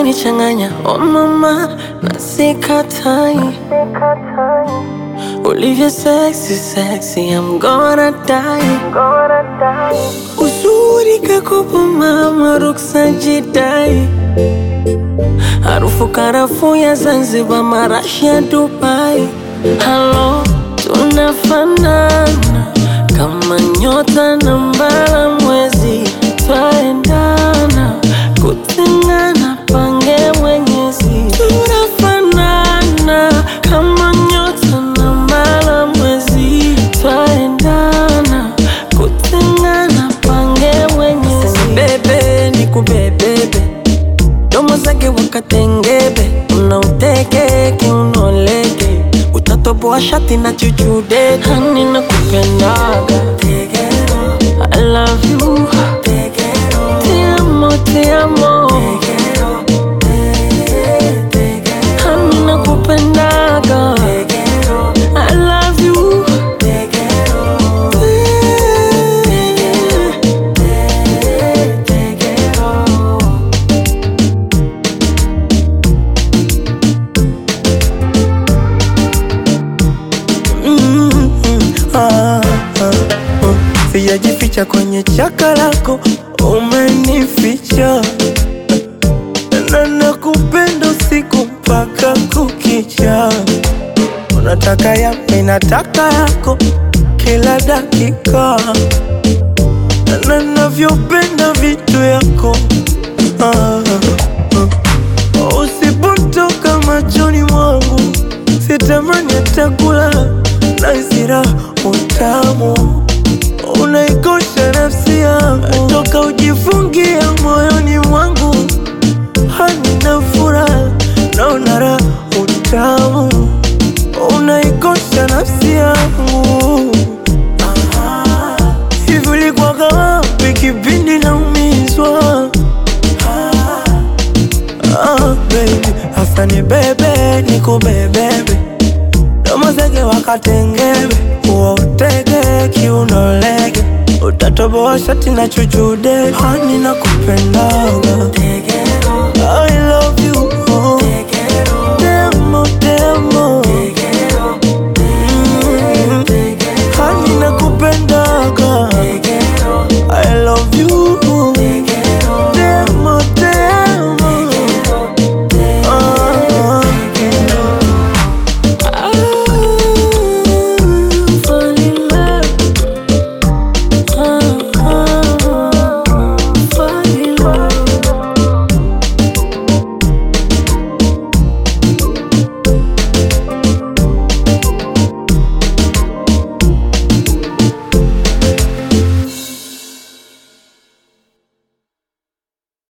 unanichanganya oh mama, na sikatai ulivyo sexy sexy, I'm gonna die. Uzuri kakopo mama, ruksa jidai, harufu karafuu ya Zanzibar, marashi ya Dubai. Halo, tunafanana kama nyota na mbala mwezi, twaendana kutengana, pange Mwenyezi. Tunafanana kama nyota na mbala mwezi, twaendana kutengana, pange Mwenyezi. Bebe ni kubebebe, domo zake wakatengebe, unauteke unoleke, utatoboa shati na chuchude, hani na kupendaga I love you Te amo, te amo Hani na kupendaga I love you Mm, ah, ah, oh. Sijajificha kwenye chaka lako, umenificha na nakupenda usiku mpaka kukicha. Unataka ya mimi nataka yako kila dakika, na navyopenda vitu yako ah, ah. Usipotoka machoni mwangu sitamani hata kula na isira utamu unaikosha nafsi yangu toka ujifungia moyoni mwangu hanina furaha naona raha utamu unaikosha nafsi yangu Ah, hivi ulikuwaga wapi kipindi naumizwa Ah, baby, hasa ni bebe nikubebebe domo zege wakatengebe uwa utege kiunolege utatoboa shati na chuchude hani na kupendaga I